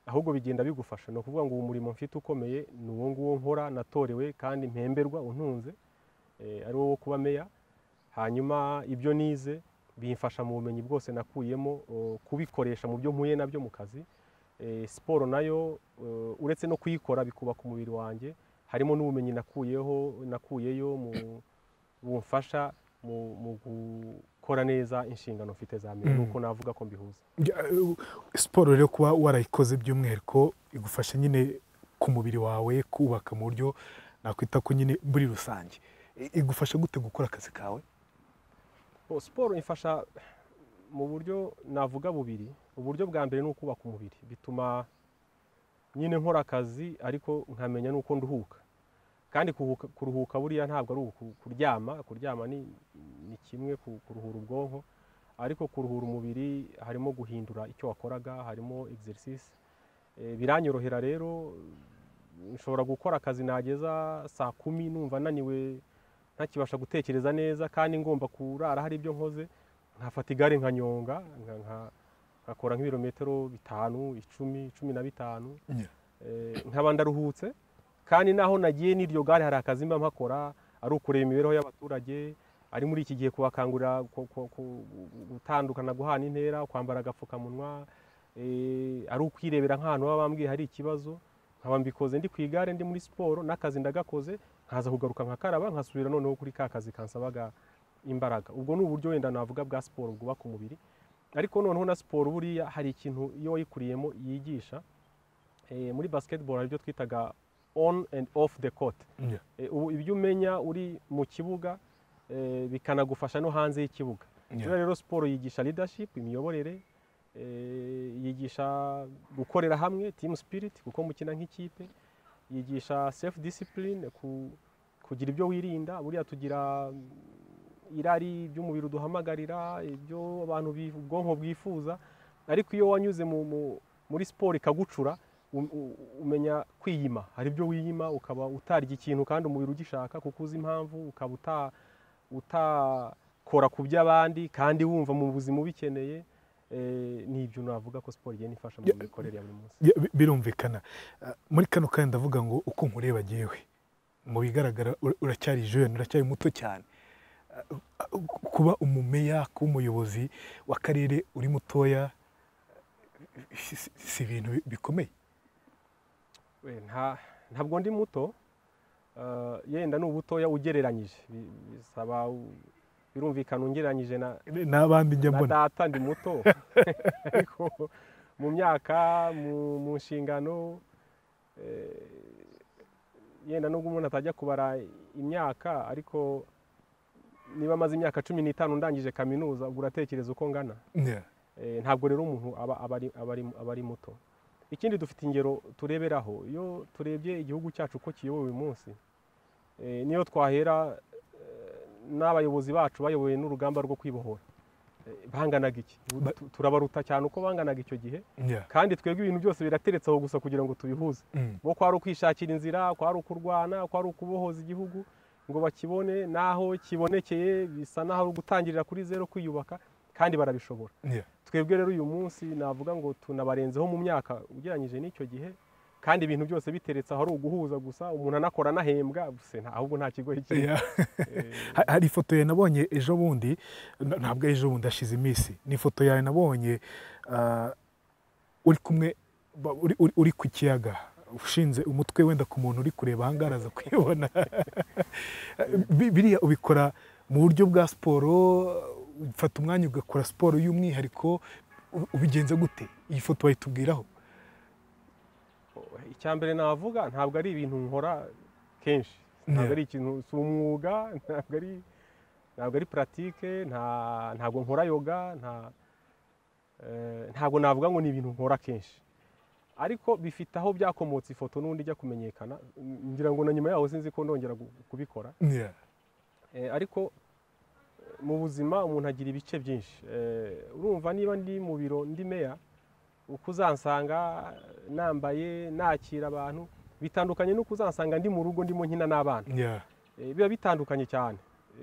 ahubwo bigenda bigufasha ni ukuvuga ngo uwo murimo mfite ukomeye ni uwo nguwo nkora natorewe kandi mpemberwa untunze ari wo wo kuba meya hanyuma ibyo nize bimfasha mu bumenyi bwose nakuyemo kubikoresha mu byo mpuye nabyo mu kazi siporo nayo uretse no kuyikora bikubaka umubiri wanjye harimo n'ubumenyi nakuyeho nakuyeyo bumfasha mu gukora neza inshingano mfite za mbere nuko navuga ko mbihuza siporo rero kuba warayikoze by'umwihariko igufasha nyine ku mubiri wawe kubaka mu buryo nakwita ko nyine muri rusange igufasha gute gukora akazi kawe siporo ifasha mu buryo navuga bubiri uburyo bwa mbere ni ukubaka umubiri bituma nyine nkora akazi ariko nkamenya n'uko nduhuka kandi kuruhuka buriya ntabwo ari kuryama kuryama ni kimwe kuruhura ubwonko ariko kuruhura umubiri harimo guhindura icyo wakoraga harimo egiserisisi biranyorohera rero nshobora gukora akazi nageza saa kumi numva naniwe ntakibasha gutekereza neza kandi ngomba kurara hari ibyo nkoze nkafata igare nkanyonga nkakora nk'ibirometero bitanu icumi cumi na bitanu nkaba ndaruhutse kandi naho nagiye n'iryo gare hari akazi mba mpakora ari ukureba imibereho y'abaturage ari muri iki gihe kubakangurira gutandukana guhana intera kwambara agapfukamunwa ari ukwirebera nk'ahantu baba bambwiye hari ikibazo nkaba mbikoze ndi ku igare ndi muri siporo n'akazi ndagakoze nkaza kugaruka nkakaraba nkasubira noneho kuri ka kazi kansabaga imbaraga ubwo ni uburyo wenda navuga bwa siporo bwubaka umubiri ariko noneho na siporo buriya hari ikintu iyo wayikuriyemo yigisha muri basiketiboro hari ibyo twitaga on and off the court ubu ibyo umenya uri mu kibuga bikanagufasha no hanze y'ikibuga rero siporo yigisha leadership imiyoborere yigisha gukorera hamwe team spirit kuko mukina nk'ikipe yigisha self discipline kugira ibyo wirinda buriya tugira irari by'umubiri uduhamagarira ibyo abantu ubwonko bwifuza ariko iyo wanyuze muri siporo ikagucura umenya kwiyima hari ibyo wiyima ukaba utarya ikintu kandi umubiri ugishaka kuko uzi impamvu ukaba utakora ku by'abandi kandi wumva mu buzima ubikeneye n'ibyo navuga ko siporo igenda ifasha mu mikorere ya buri munsi birumvikana muri kano kandi ndavuga ngo uko nkureba yewe mu bigaragara uracyari jene uracyari muto cyane kuba umumeya kuba umuyobozi w'akarere uri mutoya si ibintu bikomeye ntabwo ndi muto yenda ni ubutoya ugereranyije bisaba birumvikana ungereranyije n'abandi njya mbona data ndi muto ariko mu myaka mu nshingano yenda nubwo umuntu atajya kubara imyaka ariko niba amaze imyaka cumi n'itanu ndangije kaminuza ubwo uratekereza uko ngana ntabwo rero umuntu aba ari muto ikindi dufite ingero tureberaho iyo turebye igihugu cyacu uko kiyobowe uyu munsi niyo twahera n'abayobozi bacu bayoboye n'urugamba rwo kwibohora banganaga iki turabaruta cyane uko banganaga icyo gihe kandi twebwe ibintu byose birateretse aho gusa kugira ngo tubihuze bo kwari ukwishakira inzira kwari ukurwana kwari ukubohoza igihugu ngo bakibone n'aho kibonekeye bisa n'aho gutangirira kuri zero kwiyubaka kandi barabishobora twebwe rero uyu munsi navuga ngo tunabarenzeho mu myaka ugereranyije n'icyo gihe kandi ibintu byose biteretse aho ari uguhuza gusa umuntu anakora anahembwa ahubwo nta kigo kiri hari ifoto ye nabonye ejo bundi ntabwo ejo bundi ashize iminsi ni ifoto yawe nabonye uri kumwe uri ku kiyaga ushinze umutwe wenda ku muntu uri kureba aha ngaha araza kuyibona biriya ubikora mu buryo bwa siporo ufata umwanya ugakora siporo y'umwihariko ubigenza gute iyi foto wayitubwiraho icya mbere navuga ntabwo ari ibintu nkora kenshi ntabwo ari ikintu si umwuga ntabwo ari ntabwo ari puratike ntabwo nkora yoga ntabwo navuga ngo ni ibintu nkora kenshi ariko bifite aho byakomotse ifoto n'undi ijya kumenyekana ngira ngo na nyuma yaho sinzi ko ndongera kubikora ariko mu buzima umuntu agira ibice byinshi urumva niba ndi mu biro ndi meya uko uzansanga nambaye nakira abantu bitandukanye n'uko uzansanga ndi mu rugo ndimo nkina n'abana biba bitandukanye cyane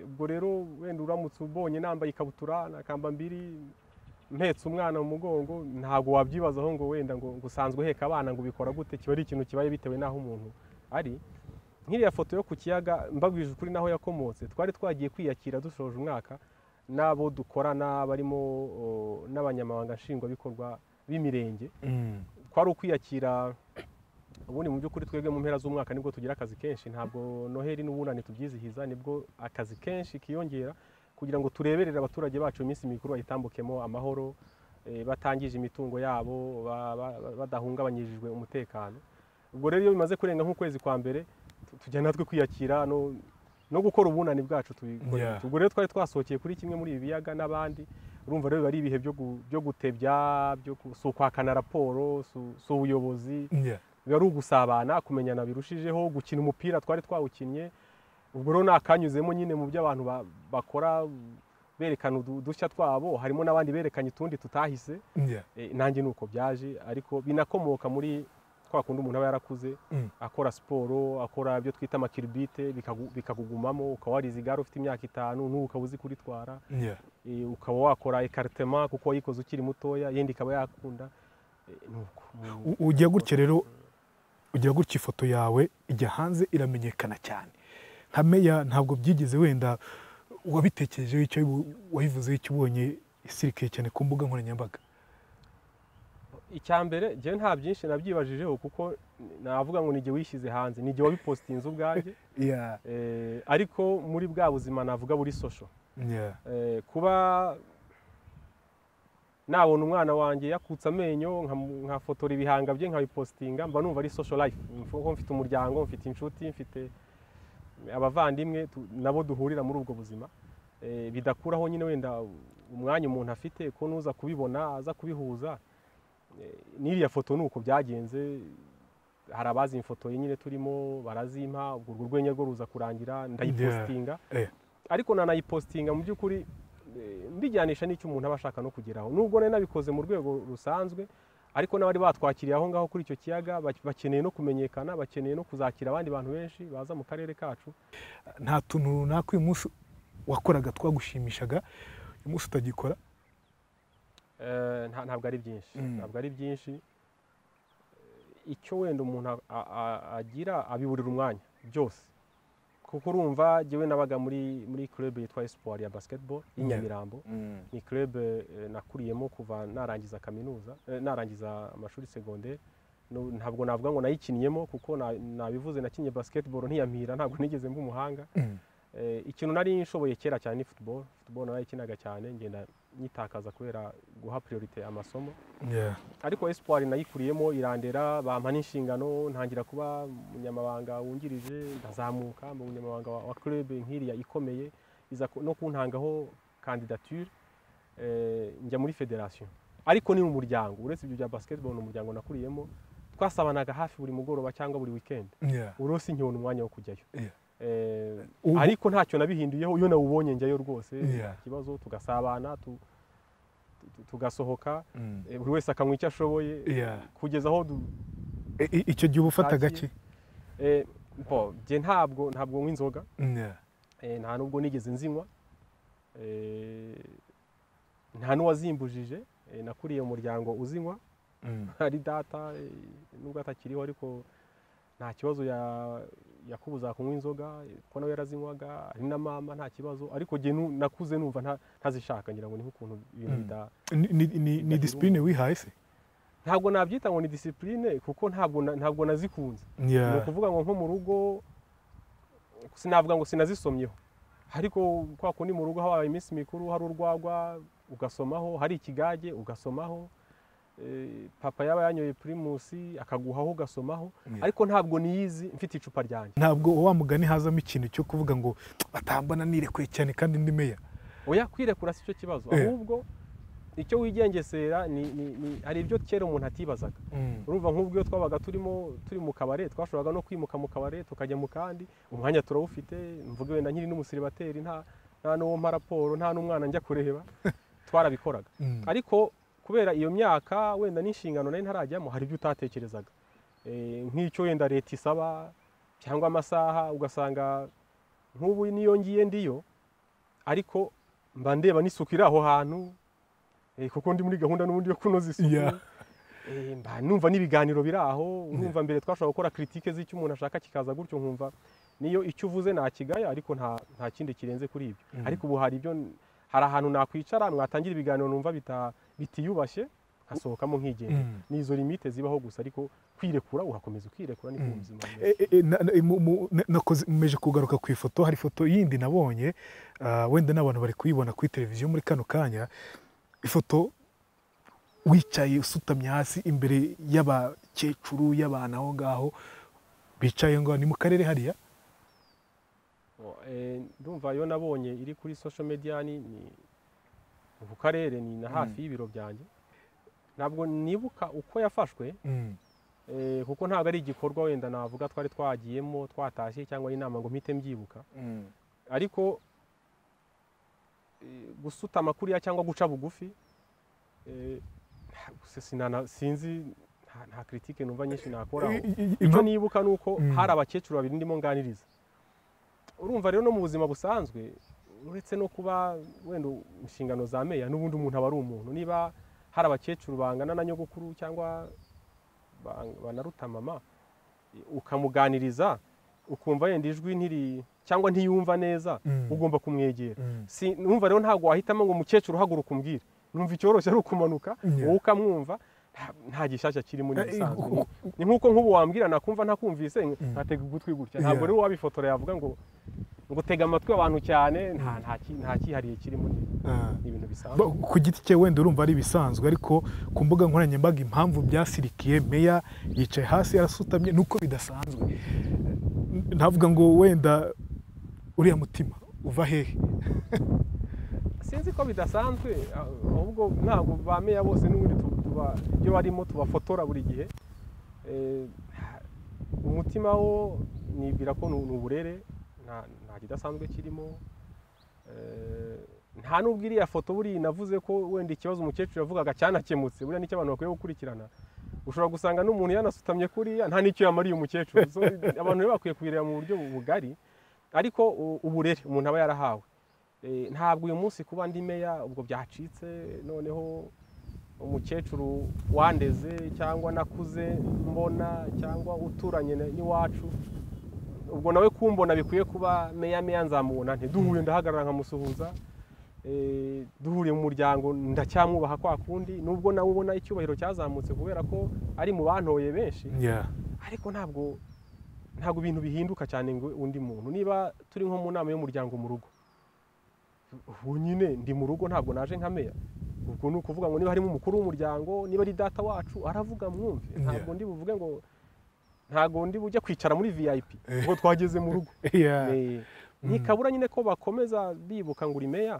ubwo rero wenda uramutse ubonye nambaye ikabutura na kamba mbiri mpetse umwana mu mugongo ntabwo wabyibazaho ngo wenda ngo ngo usanzwe uheka abana ngo ubikora gute kiba ari ikintu kibaye bitewe n'aho umuntu ari nk'iriya foto yo ku kiyaga mbabwije ukuri n'aho yakomotse twari twagiye kwiyakira dushoje umwaka n'abo dukorana barimo o, n'abanyamabanga nshingwabikorwa b'imirenge kwari ukwiyakira ubundi mu by'ukuri twebwe mu mpera z'umwaka nibwo tugira akazi kenshi ntabwo noheli n'ubunani tubyizihiza nibwo akazi kenshi kiyongera kugira ngo tureberere abaturage bacu iminsi mikuru bayitambukemo amahoro eh, batangije imitungo yabo ba- ba- ba- badahungabanyijwe umutekano ubwo rero iyo bimaze kurenga nk'ukwezi kwa mbere tu- tujya natwe kwiyakira no, no gukora ubunani bwacu tubikorera Yeah. ubwo rero twari twasohokeye kuri kimwe muri ibi biyaga n'abandi urumva rero biba ari ibihe byo gu- byo gutebya byo ku- si ukwakana raporo si- si ubuyobozi Yeah. biba ari ugusabana kumenyana birushijeho gukina umupira twari twawukinnye ubwo rero nakanyuzemo nyine mu byo abantu ba- bakora berekana udu- udushya twabo harimo n'abandi berekanye utundi tutahise Yeah. Eh, nanjye ni uko byaje ariko binakomoka muri twa kundi umuntu aba yarakuze Mm. akora siporo akora ibyo twita amakiribite bikagu- bikakugumamo ukaba warize igare ufite imyaka itanu n'ubu ukaba uzi kuritwara Yeah. Eh, ukaba wakora ekaritema kuko wayikoze ukiri mutoya yenda ikaba yakunda Eh, ni uko Mu- U- ujya gutya rero ujya gutya ifoto yawe ijya hanze iramenyekana cyane nka meya ntabwo byigeze wenda wabitekerejeho icyo wayibu- wayivuzeho icyo ubonye isirikiye cyane ku mbuga nkoranyambaga icya mbere njyewe nta byinshi nabyibajijeho kuko navuga ngo nijye wishyize hanze nijye wabipositinze ubwanjye Yeah. Eh, ariko muri bwa buzima navuga buri sosho Yeah. Eh, kuba nabona umwana wanjye yakutse amenyo nkamu- nkafotora ibihanga bye nkabipositinga mba numva ari social life mfu- mfite umuryango mfite inshuti mfite abavandimwe tu- nabo duhurira muri ubwo buzima Eh, bidakuraho nyine wenda umwanya umuntu afite ko nuza kubibona aza kubihuza Eh, n'iriya foto ni uko byagenze hari abazi imfotoye nyine turimo barazimpa ubwo urwo rwenya rwo ruza kurangira ndayipositinga Eh. ariko nanayipositinga mu by'ukuri eh, mbijyanisha n'icyo umuntu aba ashaka no kugeraho nubwo nari nabikoze mu rwego rusanzwe ariko n'abari batwakiriye aho ngaho kuri icyo kiyaga bak- bakeneye no kumenyekana bakeneye no kuzakira abandi bantu benshi baza mu karere kacu nta tuntu runaka uyu munsi wakoraga twagushimishaga uyu munsi utagikora Eh, nta- ntabwo ari byinshi Mm. ntabwo ari byinshi Eh, icyo wenda umuntu a- a- a- agira abiburira umwanya byose kuko urumva jyewe nabaga muri muri club yitwa espoir ya basketball y'i Yeah. nyamirambo ni club eh, nakuriyemo kuva narangiza kaminuza eh, narangiza amashuri secondaire Nu- ntabwo navuga ngo nayikinniyemo kuko na- nabivuze nakinnye basketball ntiyampira ntabwo nigeze mba umuhanga Mm. Eh, ikintu nari nshoboye kera cyane ni football football narayikinaga cyane ngenda nyitakaza kubera guha priorite amasomo Yeah. ariko espoir nayikuriyemo irandera bampa n'inshingano ntangira kuba umunyamabanga wungirije ndazamuka mu munyamabanga wa, wa club nk'iriya ikomeye iza ku- no kuntangaho candidature eh, njya muri federation ariko ni mu muryango uretse ibyo bya basketball ni umuryango nakuriyemo twasabanaga hafi buri mugoroba cyangwa buri weekend Yeah. urose nkibona umwanya wo kujyayo Yeah. Eh, Ubu- ariko ntacyo nabihinduyeho iyo nawubonye njyayo rwose Yeah. ikibazo tugasabana tu- tu- tu- tugasohoka Mm. Eh, buri wese akanywa icyo ashoboye Yeah. kugeza aho du- I- i- icyo gihe uba ufata Ntakiye. gake eh, bo jye ntabwo ntabwo nywa inzoga Yeah. eh, nta nubwo nigeze nzinywa eh, nta n'uwazimbujije eh, nakuriye mu muryango uzinywa Mm. ari data eh, nubwo atakiriho ariko nta kibazo ya- yakubuza kunywa inzoga eh, kuko nawe yarazinywaga ari na mama nta kibazo ariko jye nu- nakuze numva nta- ntazishaka ngira ngo ni nk'ukuntu ibintu Mm. bida- Ni- ni- ni ni disipurine wihaye se ntabwo nabyita ngo ni disipurine kuko ntabwo na- ntabwo nazikunze ni Yeah. ukuvuga ngo nko mu rugo sinavuga ngo sinazisomyeho ariko kwa kundi mu rugo habaye iminsi mikuru hari urwagwa ugasomaho hari ikigage ugasomaho Eh, papa yaba yanyoye pirimusi akaguhaho ugasomaho Yeah. ariko ntabwo niyizi mfite icupa ryanjye ntabwo wa mugani hazamo ikintu cyo kuvuga ngo batambana nirekuye cyane kandi ndi meya oya kwirekura si cyo kibazo Yeah. ahubwo icyo wigengesera ni, ni, ni, hari ibyo kera umuntu atibazaga urumva nk'ubwo iyo twabaga turimo turi mu kabare twashoboraga no kwimuka mu kabare tukajya mu kandi umwanya turawufite mvuge wenda nkiri n'umusiribateri nta nta n'uwo mpa raporo nta n'umwana njya kureba twarabikoraga Mm. ariko kubera iyo myaka wenda n'inshingano nari ntarajyamo hari ibyo utatekerezaga Eh, nk'icyo wenda leta isaba cyangwa amasaha ugasanga nk'ubu niyo ngiye ndiyo ariko mba ndeba n'isuku iri aho hantu Eh, kuko ndi muri gahunda n'ubundi yo kunoza isuku Yeah. Eh, mba numva n'ibiganiro biri aho numva mbere twashobora gukora kritike z'icyo umuntu ashaka kikaza gutyo nkumva niyo icyo uvuze nakigaya ariko nta nta kindi kirenze kuri ibyo Mhm. ariko ubu hari ibyo hari ahantu nakwicara mwatangira ibiganiro numva bita- bitiyubashye hasohokamo nkigenda Mm. nizo limite zibaho gusa ariko kwirekura urakomeza ukirekura niko Mm. ubuzima bumeze. E- e- na- na- mu- mu- na- nakoze mmeje kugaruka ku ifoto hari ifoto yindi nabonye ah, wenda n'abantu bari kuyibona kuri televiziyo muri kano kanya ifoto wicaye usutamye hasi imbere y'abakecuru y'abantu aho ngaho bicaye ngo ni mu karere hariya Oh, eh, ndumva iyo nabonye iri kuri social media ni ni- ku karere ni na hafi y'ibiro byanjye ntabwo nibuka uko yafashwe Mm. eh, kuko ntabwo ari igikorwa wenda navuga twari twagiyemo twatashye cyangwa ari inama ngo mpite mbyibuka ariko eh, gusutama kuriya cyangwa guca bugufi eh, se- sinana- sinzi nta- nta kritike numva nyinshi nakora aho. I- i- i- icyo nibuka ni uko Mm. hari abakecuru babiri ndimo nganiriza urumva rero no mu buzima busanzwe uretse no kuba wenda inshingano za meya n'ubundi umuntu aba ari umuntu niba hari abakecuru bangana na nyogokuru cyangwa bang- banaruta mama ukamuganiriza ukumva yenda ijwi ntiri cyangwa ntiyumva neza Mm. ugomba kumwegera Mm. si numva rero ntabwo wahitamo ngo umukecuru uhaguruka umbwire numva icyoroshye ari ukumanuka Yeah. wowe ukamwumva nta- nta gishyashya kirimo ni Eh, ibisanzwe uku- Ni- ni nk'uko nk'ubu wambwira nakumva ntakumvise Mm. nkatega ugutwi gutya ntabwo Yeah. rero wabifotora yavuga ngo ngo tega amatwi abantu cyane nta- nta ki- nta cyihariye kirimo ni Ah. ni ibintu bisanzwe Ba- ku giti cye wenda urumva ari ibisanzwe ariko ku mbuga nkoranyambaga impamvu byasirikiye meya yicaye hasi arasutamye nuko bidasanzwe N- navuga ngo wenda uriya mutima uva hehe sinzi ko bidasanzwe ah- ahubwo ntabwo ba meya bose n'ubundi tu- tuba iyo barimo tubafotora buri gihe Eh, umutima wo nibwira ko ni ni uburere nta nta kidasanzwe kirimo Eh, nta n'ubwo iriya foto buriya navuze ko wenda ikibazo umukecuru yavugaga cyanakemutse buriya nicyo abantu bakwiye gukurikirana ushobora gusanga n'umuntu yanasutamye kuriya nta n'icyo yamariye umukecuru So, abantu rero bakwiye kubireba mu buryo bugari ariko u- uburere umuntu aba yarahawe Eh, ntabwo uyu munsi kuba ndi meya ubwo byacitse noneho umukecuru wandeze cyangwa nakuze mbona cyangwa uturanye na- n'iwacu ubwo nawe kumbona bikwiye kuba meya meya nzamubona ntiduhuye ndahagarara nkamusuhuza Eh, duhuriye mu muryango ndacyamwubaha kwa kundi nubwo nawe ubona icyubahiro cyazamutse kubera ko ari mu bantoye benshi Yeah. ariko ntabwo ntabwo ibintu bihinduka cyane ngo undi muntu niba turi nko mu nama y'umuryango mu rugo ubu nyine ndi mu rugo ntabwo naje nka meya ubwo ni ukuvuga ngo niba harimo umukuru w'umuryango niba ari data wacu aravuga mwumve ntabwo ndi buvuge ngo ntabwo ndi bujye kwicara muri vip ngo twageze mu rugo Yeah. Eh, ntikabura nyine ko bakomeza bibuka ngo uri meya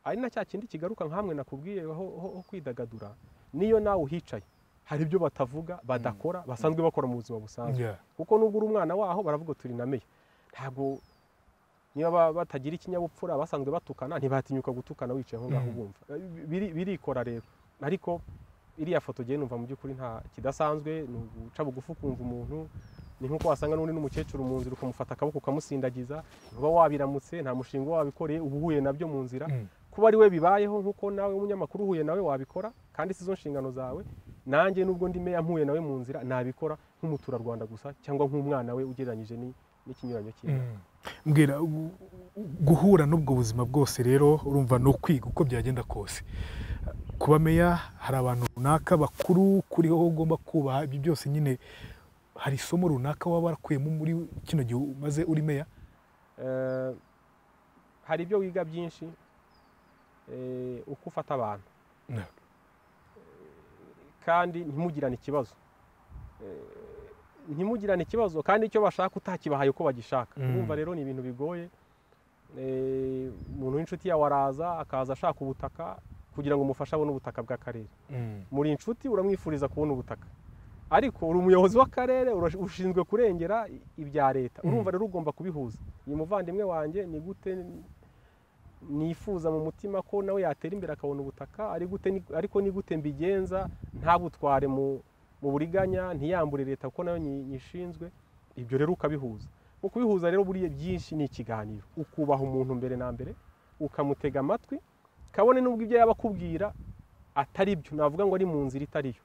ari na cya kindi kigaruka nkamwe nakubwiye ho, ho, ho kwidagadura niyo nawe uhicaye hari ibyo batavuga badakora basanzwe bakora mu buzima busanzwe Yeah. kuko nubwo uri umwana waho baravuga turi na meya ntabwo niba ba- batagira ikinyabupfura basanzwe batukana ntibatinyuka gutukana wicaye aho ngaho Mm. bumva Eh, biri- birikora rero ariko iriya foto ngewe numva mu by'ukuri nta kidasanzwe ni uguca bugufi ukumva umuntu ni nk'uko wasanga n'undi n'umukecuru mu nzira ukamufata akaboko ukamusindagiza ntuba wabiramutse nta mushinga wabikoreye uba uhuye nabyo mu nzira Mm. kuba ari we bibayeho nk'uko nawe umunyamakuru uhuye nawe wabikora kandi si zo nshingano zawe nanjye nubwo ndi meya mpuye nawe mu nzira nabikora nk'umuturarwanda gusa cyangwa nk'umwana we ugereranyije ni- n'ikinyuranyo cyiwe Mm. mbwira gu- guhura n'ubwo buzima bwose rero urumva ni ukwiga uko byagenda kose kuba meya hari abantu runaka bakuru kuriho ugomba kubaha ibyo byose nyine hari isomo runaka waba warakuyemo muri kino gihe umaze uri meya Eh, hari ibyo wiga byinshi eh, uko ufata abantu Yeah. kandi ntimugirane ikibazo Eh, ntimugirane ikibazo kandi icyo bashaka utakibahaye uko bagishaka Mm. urumva rero ni ibintu bigoye Eh, umuntu w'inshuti yawe araza akaza ashaka ubutaka kugira ngo umufashe abone ubutaka bw'akarere muri inshuti uramwifuriza kubona ubutaka ariko uri umuyobozi w'akarere ura- ushinzwe kurengera i- ibya leta Mm. urumva rero ugomba kubihuza uyu muvandimwe wanjye ni gute nifuza mu mutima ko nawe yatera imbere akabona ubutaka ari gute ni- ariko ni gute mbigenza ntabutware mu mu buriganya ntiyambure leta kuko nayo nyi- nyishinzwe ibyo rero ukabihuza mu kubihuza rero buriya byinshi ni ikiganiro ukubaha umuntu mbere na mbere ukamutega amatwi kabone n'ubwo ibyo yaba akubwira atari byo navuga ngo ari mu nzira itari yo